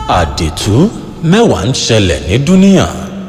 àdìtú mẹ́wàá ń ṣẹlẹ̀ ní dúníà.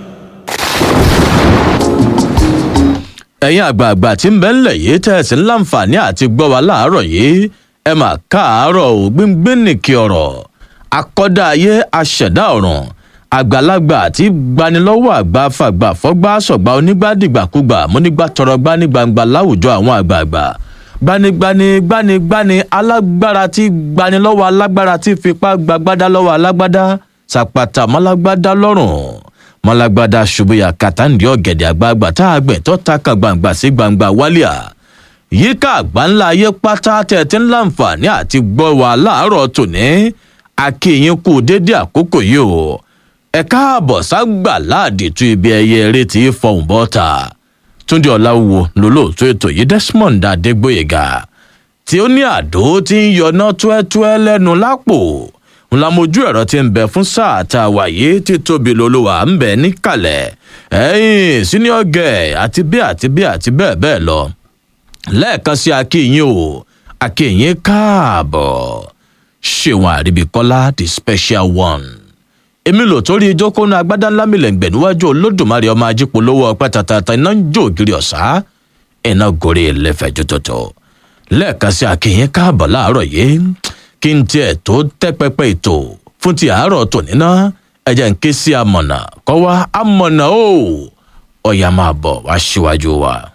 ẹ̀yin àgbààgbà tí ń bẹ ńlẹ̀ yìí tẹ̀sí láǹfààní àti gbọ́ wa láàárọ̀ yìí ẹ mà káàárọ̀ ò gbíngbín nìkì ọ̀rọ̀ akọ́dá ayé aṣẹ̀dá ọ̀run àgbàlagbà tí gbanilọ́wọ́ àgbà fàgbà fọ́gbà sọ̀gbà onígbàdìgbàkúgbà múnígbà tọrọ gbani gbangba láwùjọ àwọn àgbààgbà gbanigbani gbanigbani alágbára tí gbanilọ́wọ́ alágbára tí fipá gbagbádá lọ́wọ́ alágbádá sàpàtà mọ́lágbádá lọ́rùn mọ́lágbádá ṣubuya kàtàǹdì ọ̀gẹ̀dẹ̀ àgbààgbà tá a gbẹ̀ tó ta kan gbangba sí gbangba wálíà yíká àgbáńlá ayé pátá tẹ̀tí ńláǹfààní àti gbọ́ wa láàárọ̀ tòní akéyín kú dédé àkókò yìí o ẹ káàbọ̀ ságbà láàdì tú ibi ẹyẹ eré tí í fọhùn bọ́ta túndé ọ̀làwò lólóòtú ètò yìí desmond adégbòyega tí ó ní àdó tí ń yọná túẹ́túẹ́ lẹ́nu lápò ńlámojú ẹ̀rọ tí ń bẹ fún sáà tá a wà yìí tí tóbi lolúwa ń bẹ níkàlẹ̀ ẹ̀yìn senior girl àti bí àti bí àti bẹ́ẹ̀ bẹ́ẹ̀ lọ lẹ́ẹ̀kan sí akéyín o akéyín káàbọ̀ ṣéwọn àríbíkọ́lá the special one èmi lò torí ìjókòó agbádá ńlá mi lẹ́ǹgbẹ̀ níwájú olódùmarè ọmọ ajípolówó ọpẹ́ tàtàtà iná ń jó ògiri ọ̀sá iná gorí ẹlẹ́fẹ̀ẹ́ jótótó lẹ́ẹ̀kan sí akéyín káàbọ̀ láàárọ̀ yìí kí n tiẹ̀ tó tẹ́ pẹpẹ ètò fún ti àárọ̀ tòní ná ẹ̀jẹ̀ ń ké sí amọ̀nà kọ́ wá amọ̀nà o ọ̀yà máa bọ̀ wá síwájú wa.